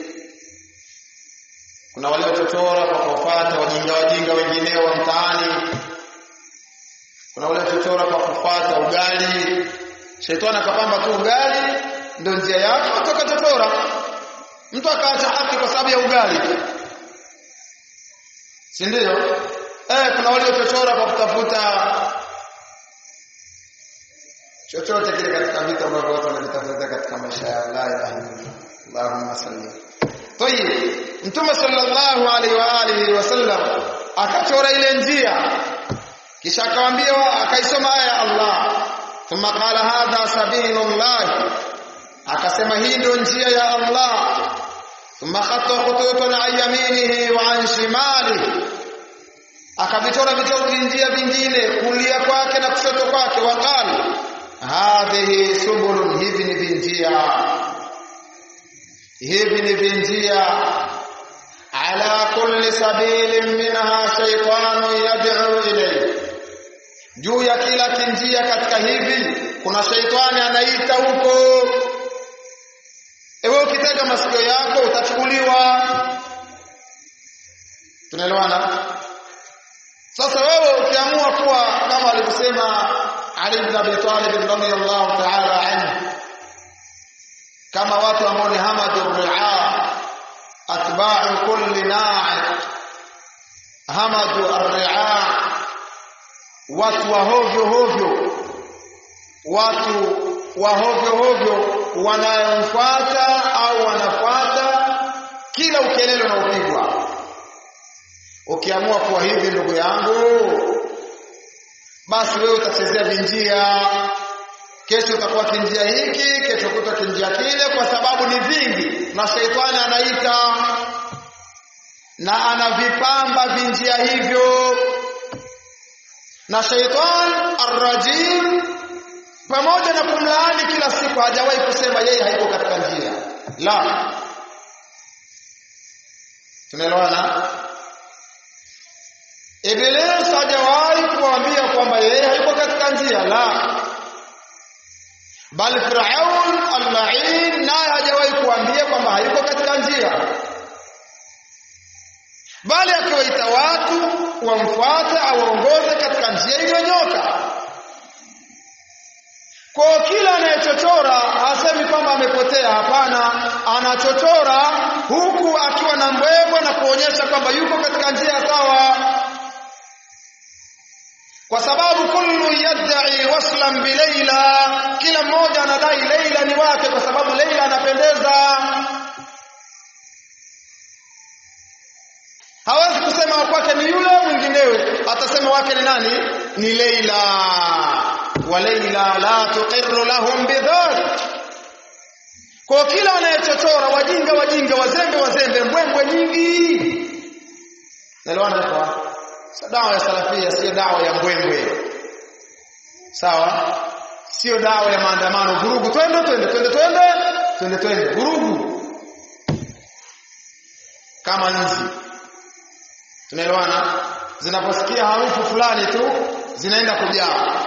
kuna waliochochora kwa kufuata wajinga wajinga wengineo wa mtaani kuna waliochochora kwa kufuata ugali shetani akapamba tu ugali ndio njia yake watu wakachochora mtu akaacha haki kwa sababu ya ugali si ndio eh kuna waliochochora kwa kutafuta chochote kile katika vitu ambavyo watu wanavitafuta katika maisha ya la ilaha illallah Allahumma salli Tayib Mtume sallallahu alaihi wa alihi wasallam akachora ile njia kisha akawaambia akaisoma aya ya Allah thumma qala hadha sabilullah akasema hii ndio njia ya Allah thumma khatta khututun an yaminihi wa an shimalihi akavichora vichoro njia vingine kulia kwake na kushoto kwake waqala hadhihi subulun hivi ni vinjia hivi ni vinjia ala kulli sabilin minha shaytanun yad'u ilayhi juu ya kila kinjia katika hivi kuna shaitani anaita huko ewe ukitega masikio yako utachukuliwa tunaelewana sasa wewe ukiamua kuwa kama alivyosema Ali ibn Abi Talib radhiyallahu ta'ala anhu kama watu ambao ni hamadu ria atba'u kulli na'i hamadu ar-ria watu wa hovyo hovyo watu wa hovyo hovyo wanayomfuata au wanafuata kila ukelele unaopigwa ukiamua kuwa hivi ndugu yangu basi wewe utachezea vinjia kesho utakuwa kinjia hiki kesho kuta kinjia kile kwa sababu ni vingi na sheitani anaita na anavipamba vinjia hivyo na shaitan arrajim pamoja na kumlaani kila siku hajawahi kusema yeye haiko katika njia la tunaelewana Iblis hajawahi kuambia kwamba yeye hayuko katika njia la bali Firaun al-la'in naye hajawahi kuambia kwamba hayuko katika njia bali akiwaita watu wamfuate awaongoze katika njia iliyonyoka kwa kila anayechochora hasemi kwamba amepotea hapana anachochora huku akiwa na mbwembwe na kuonyesha kwamba yuko katika njia sawa kwa sababu kullu yad'i waslan bi Leila kila mmoja anadai Leila ni wake kwa sababu Leila anapendeza hawezi kusema kwake ni yule mwinginewe atasema wake ni nani ni Leila wa Leila la tuqirru lahum bidhalik kwa kila anayechochora wajinga wajinga wazembe wazembe mbwembwe nyingi naelewana kwa dawa ya salafia sio dawa ya mbwembwe sawa sio dawa ya maandamano vurugu twende twende twende twende twende twende vurugu kama nzi tunaelewana zinaposikia harufu fulani tu zinaenda kujaa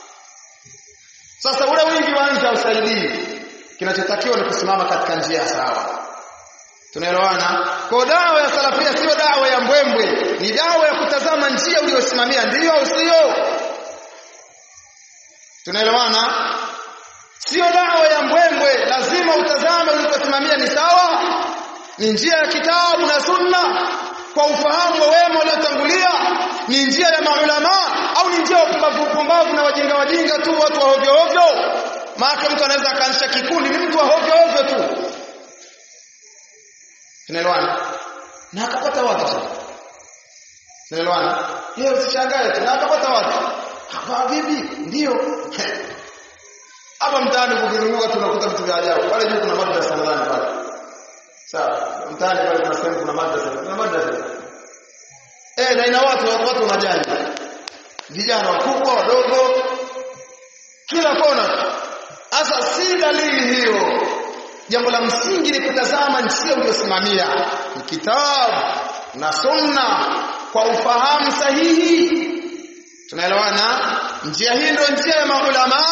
sasa ule wingi wa nzi hausaidii kinachotakiwa ni kusimama katika njia sawa tunaelewana kwa dawa ya salafia sio dawa ya mbwembwe ni dawa ya kutazama njia uliyosimamia ndiyo au sio tunaelewana sio dawa ya mbwembwe lazima utazame ulikosimamia ni sawa ni njia ya kitabu na sunna kwa ufahamu wa wema waliotangulia ni njia ya maulama au ni njia ya upumbavu upumbavu na wajinga wajinga tu watu wa hovyo hovyo maana mtu anaweza akaanzisha kikundi ni mtu wa hovyo hovyo tu tunaelewana na akapata watu sasa tunaelewana yeye usishangae tu na akapata watu hapa vipi ndio hapa mtaani kukizunguka tunakuta vitu vya ajabu pale juu kuna madrasa nadhani pale sawa mtaani pale kuna sehemu kuna madrasa kuna madrasa eh na ina watu watu wanajali vijana wakubwa wadogo kila kona sasa si dalili hiyo jambo la msingi ni kutazama njia uliyosimamia ni kitabu na sunna kwa ufahamu sahihi tunaelewana njia hii ndio njia ya maulama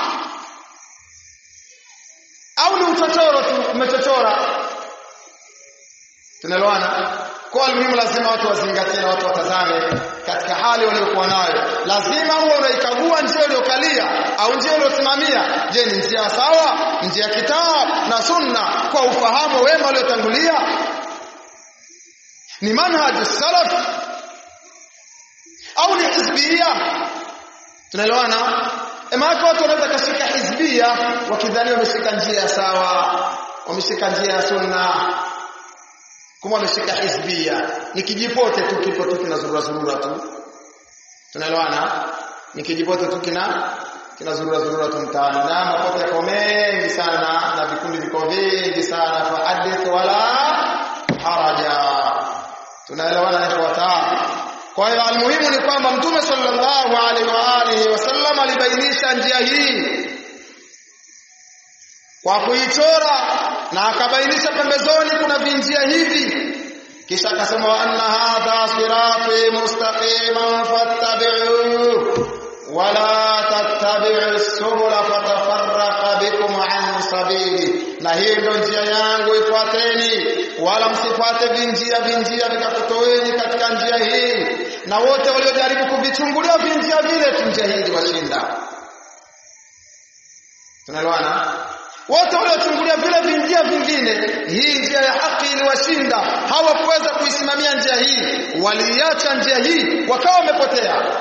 au ni uchochoro tu umechochora tunaelewana kwa muhimu lazima watu wazingatie na watu watazame katika hali waliokuwa nayo lazima uwe unaikagua njia uliyokalia au njia uliyosimamia je ni njia sawa njia ya kitabu na sunna kwa ufahamu wema waliotangulia ni manhaj salaf au ni hizbia tunaelewana maana watu wanaweza kashika hizbia wakidhani wameshika njia sawa wameshika njia ya sunna kama wameshika hizbia ni kijipote tu kipo tu kinazurura zurura tu tunaelewana ni kijipote tu kina kinazurura zurura tu mtaani na mapote yako mengi sana na vikundi viko vingi sana fa hadith wala haraja tunaelewana ni kwa kwa hiyo almuhimu ni kwamba mtume sallallahu alaihi wa alihi wasallam alibainisha njia hii kwa kuichora na akabainisha pembezoni kuna vinjia hivi kisha akasema wa anna hadha sirati mustaqiman fattabi'uhu wala tattabi'u subula fatafarraqa bikum an sabili na hii ndio njia yangu ifuateni wala msifuate vinjia vinjia vikakutoeni katika njia hii na wote waliojaribu kuvichungulia vinjia vile tu njia hii iliwashinda tunaelewana wote waliochungulia vile vinjia vingine hii njia ya haki iliwashinda hawakuweza kuisimamia njia hii waliacha njia hii wakawa wamepotea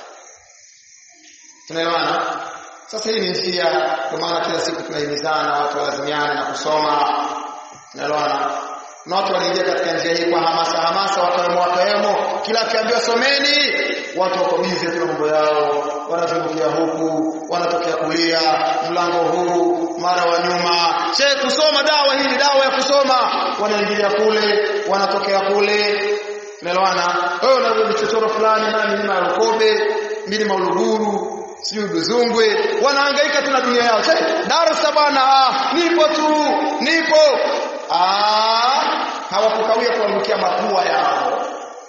tunaelewana sasa hii ni njia kwa maana kila siku tunahimizana watu walazimiane na kusoma tunaelewana na watu wanaingia katika njia hii kwa hamasa hamasa wakawemo wakawemo kila akiambiwa someni watu wako bize tu mambo yao wanatokea huku wanatokea kulia mlango huu mara wa nyuma she kusoma dawa hii ni dawa ya kusoma wanaingilia kule wanatokea kule unaelewana wewe una vichochoro fulani mara milima ya Lukobe milima Uluguru sijui Buzungwe wanahangaika tu na dunia yao che darasa bwana ah, nipo tu nipo ah hawakukawia kuangukia mapua yao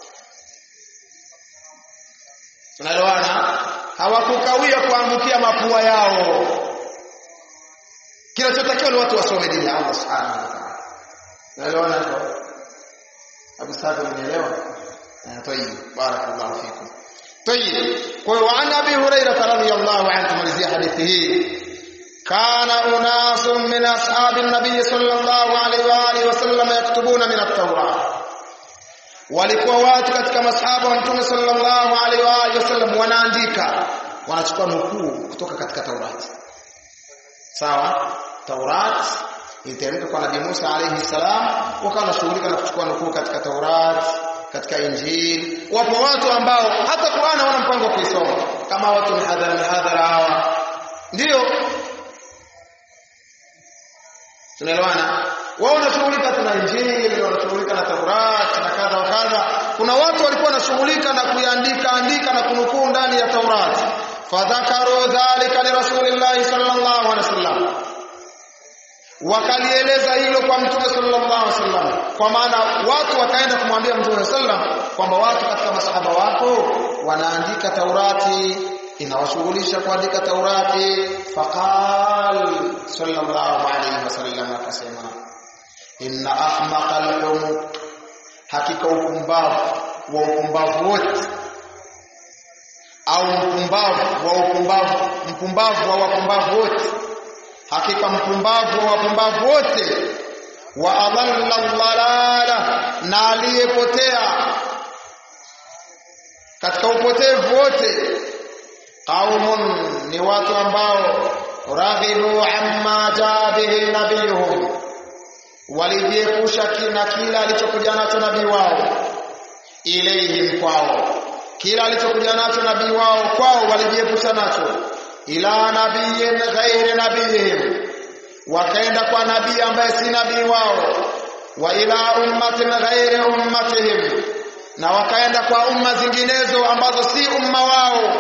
tunaelewana hawakukawia kuangukia mapua yao kinachotakiwa ni watu wasome dini ya Allah subhanahu wa ta'ala naelewana hivyo Abu Sa'd unielewa طيب بارك الله فيكم طيب وعن ابي هريره رضي الله عنه تمalizia hadithi hii كان اناس من اصحاب النبي صلى الله عليه واله وسلم يكتبون من التوراة walikuwa watu katika masahaba wa mtume sallallahu alaihi wa alihi wasallam wanaandika wanachukua nukuu kutoka katika Taurati sawa Taurat iliteremka kwa Nabii Musa alaihi salam wakawa wanashughulika na kuchukua nukuu katika Taurat katika Injili wapo watu ambao hata Qur'an hawana mpango wa kuisoma kama watu mihadhara mihadhara hawa ndio tunaelewana wao wanashughulika na Injili wanashughulika na Taurat na kadha wa kadha kuna watu walikuwa wanashughulika na kuiandika andika na kunukuu ndani ya Taurat fadhakaru dhalika li rasulillahi sallallahu alaihi wasallam wakalieleza hilo kwa mtume sallallahu alaihi wasallam kwa maana watu wakaenda kumwambia mtume sallam kwamba watu katika masahaba wako wanaandika Taurati inawashughulisha kuandika Taurati faqal sallallahu alaihi wasallam akasema inna ahmaqa al hakika upumbavu wa upumbavu wote au mpumbavu wa upumbavu mpumbavu wa wapumbavu wote hakika mpumbavu wa wapumbavu wote wa adalla dhalala na aliyepotea katika upotevu wote qaumun ni watu ambao raghibu amma jaa bihi nabiyuhum walijiepusha na kila alichokuja nacho nabii wao ilayhim kwao kila alichokuja nacho nabii wao kwao walijiepusha nacho ila nabiyin ghairi nabiyihim wakaenda kwa nabii ambaye si nabii wao wa ila ummatin ghairi ummatihim na wakaenda kwa umma zinginezo ambazo si umma wao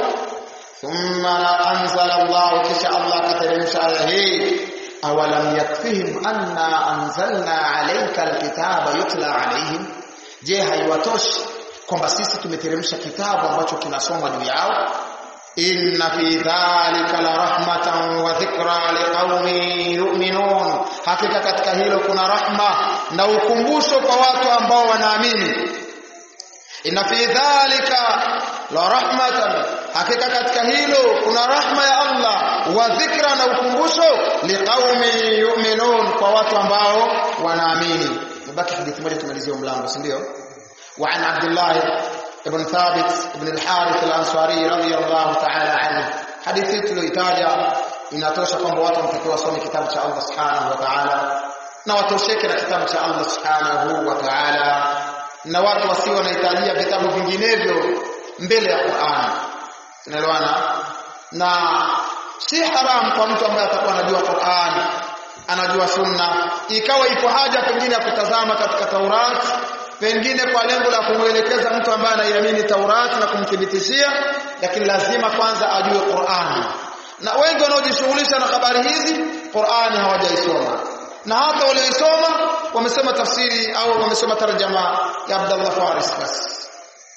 thumma anzala Allah kisha Allah akateremsha aya hii awalam yakfihim anna anzalna alayka alkitaba yutla alayhim je haiwatoshi kwamba sisi tumeteremsha kitabu ambacho kinasomwa juu yao inna fi dhalika la rahmatan wa dhikra liqaumin yu'minun hakika katika hilo kuna rahma na ukumbusho kwa watu ambao wanaamini inna fi dhalika la rahmatan hakika katika hilo kuna rahma ya Allah wa dhikra na ukumbusho liqaumin yu'minun kwa watu ambao wanaamini nabaki hadithi moja tumalizie mlango si ndio وعن عبد الله ابن ثابت ابن الحارث الأنصاري رضي الله تعالى عنه حديثي tulioitaja inatosha kwamba watu wanatakiwa wasome kitabu cha Allah subhanahu wa ta'ala na watosheke na kitabu cha Allah subhanahu wa ta'ala na watu wasio wanahitajia vitabu vinginevyo mbele ya Qur'an tunaelewana na si haram kwa mtu ambaye atakuwa anajua Qur'an anajua sunna ikawa ipo haja pengine ya kutazama katika Taurat pengine kwa lengo la kumwelekeza mtu ambaye anaiamini Taurati na kumthibitishia lakini lazima kwanza ajue Qur'ani na wengi wanaojishughulisha na habari hizi Qur'ani hawajaisoma na hata walioisoma wamesema tafsiri au wamesoma tarjama ya Abdullah Faris basi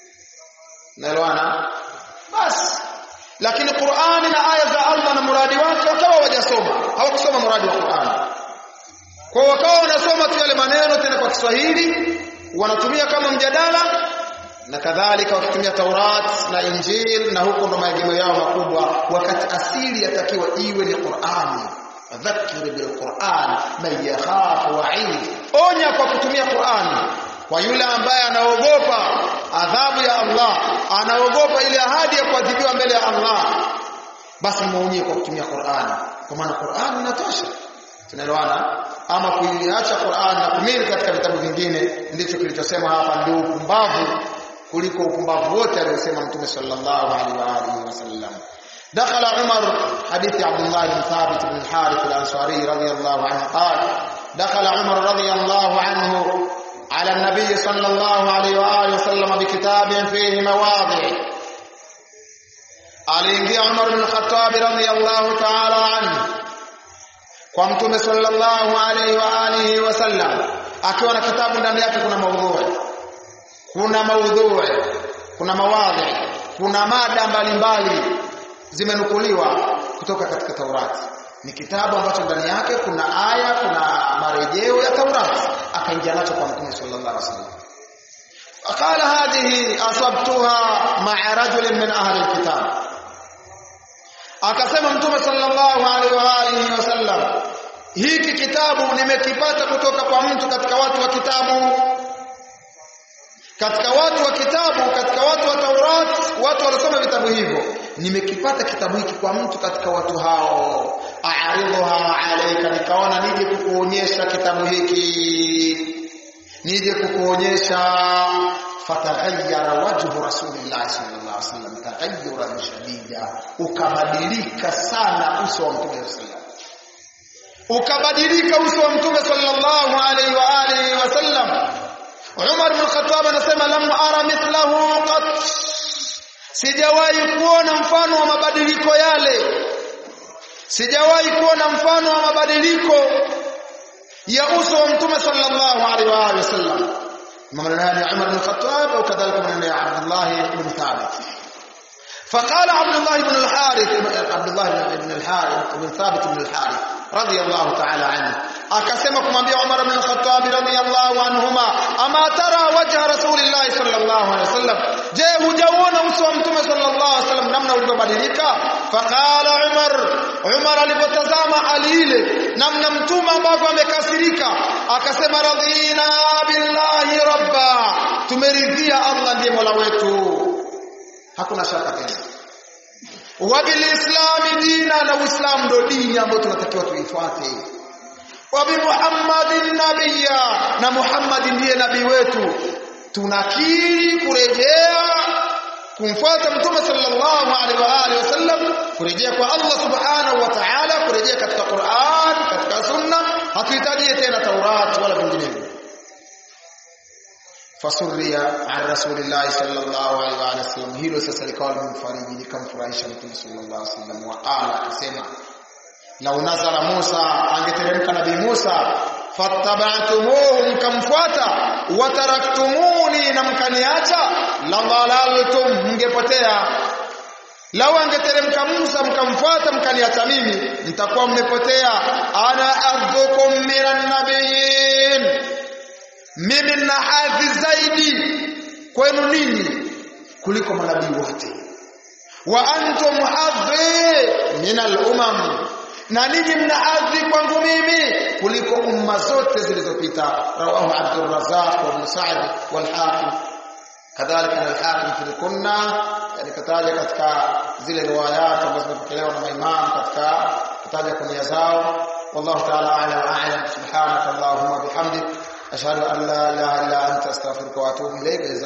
naelewana basi lakini Qur'ani na aya za Allah na muradi wake wakawa hawajasoma hawakusoma muradi wa Qur'ani kwa wakawa wanasoma tu yale maneno tena kwa Kiswahili wanatumia kama mjadala na kadhalika wakitumia Taurat na Injil na huko ndo maegemeo yao makubwa wakati asili yatakiwa iwe ni Qur'ani dhakir bil Qur'an man yakhafu wa'id onya kwa kutumia Qur'ani kwa yule ambaye anaogopa adhabu ya Allah anaogopa ile ahadi ya kuadhibiwa mbele ya Allah basi muonyie kwa kutumia Qur'ani kwa maana Qur'ani inatosha tunaelewana ama kuiacha Qur'an na kumili katika vitabu vingine ndicho kilichosema hapa ndio upumbavu kuliko upumbavu wote aliyosema Mtume sallallahu alaihi wa alihi wasallam دخل عمر حديث عبد الله بن ثابت بن الحارث الأنصاري رضي الله عنه قال دخل عمر رضي الله عنه على النبي صلى الله عليه وآله وسلم بكتاب فيه مواضع aliingia Umar bin Khattab radhiyallahu ta'ala anhu kwa mtume sallallahu alaihi wa alihi wasallam akiwa na kitabu ndani yake kuna maudhui kuna maudhui kuna mawadhi kuna mada mbalimbali zimenukuliwa kutoka katika Taurati ni kitabu ambacho ndani yake kuna aya kuna marejeo ya Taurati akaingia nacho kwa mtume sallallahu alaihi wasallam قال هذه أصبتها مع رجل من أهل الكتاب akasema mtume sallallahu alaihi wa alihi wasallam hiki kitabu nimekipata kutoka kwa mtu katika watu wa kitabu katika watu wa kitabu katika watu wa Taurat watu walisoma vitabu hivyo nimekipata kitabu hiki kwa mtu katika watu hao a'ridhuha alayka nikaona nije kukuonyesha kitabu hiki nije kukuonyesha fataghayyara wajhu rasulillah sallallahu alaihi wasallam taghayyuran shadida ukabadilika sana uso wa mtume sallallahu ukabadilika uso wa mtume sallallahu alaihi wa alihi wasallam Umar bin Khattab anasema lam ara mithlahu qat sijawahi kuona mfano wa mabadiliko yale sijawahi kuona mfano wa mabadiliko ya uso wa mtume sallallahu alaihi wa alihi wasallam maneno ya Umar bin Khattab au kadhalika maneno ya Abdullah ibn Thabit فقال عبد الله بن الحارث عبد الله بن الحارث بن ثابت بن الحارث رضي الله تعالى عنه akasema kumwambia Umar bin Khattab radhiyallahu anhuma ama tara wajha rasulillah sallallahu alaihi wasallam je hujaona uso wa mtume sallallahu alaihi wasallam namna ulivyobadilika faqala Umar Umar alipotazama hali ile namna mtume ambavyo amekasirika akasema radhina billahi rabba tumeridhia Allah ndiye mola wetu hakuna shaka tena wa bilislami dina na uislamu ndo dini ambayo tunatakiwa tuifuate wa bi muhammadin nabiyya na muhammad ndiye nabii wetu tunakiri kurejea kumfuata mtume sallallahu alaihi wa alihi wasallam kurejea kwa Allah subhanahu wa ta'ala kurejea katika Qur'an katika sunna hatuhitaji tena Taurat wala vinginevyo fasuria an rasulillahi sallallahu alaihi wa sallam hilo sasa likawa limemfariji likamfurahisha mtume sallallahu alaihi wasallam wa qala akasema lau nazala Musa angeteremka nabii Musa fattaba'tumuhu mkamfuata wataraktumuni na mkaniacha la dhalaltum mngepotea lau angeteremka Musa mkamfuata mkaniacha mimi mtakuwa mmepotea ana ardhukum minan nabiyyin mimi na hadhi zaidi kwenu ninyi kuliko manabii wote wa antum hadhi min al-umam na ninyi mna hadhi kwangu mimi kuliko umma zote zilizopita rawahu Abdul Razzaq wa Ibn Sa'd wal Hakim kadhalika al-Hakim fi kunna yani kataja katika zile riwayat ambazo zimepokelewa na maimamu katika kutaja kunia zao wallahu ta'ala a'lam wa a'lam subhanaka allahumma bihamdik ashhadu an la ilaha illa anta astaghfiruka wa atubu ilayk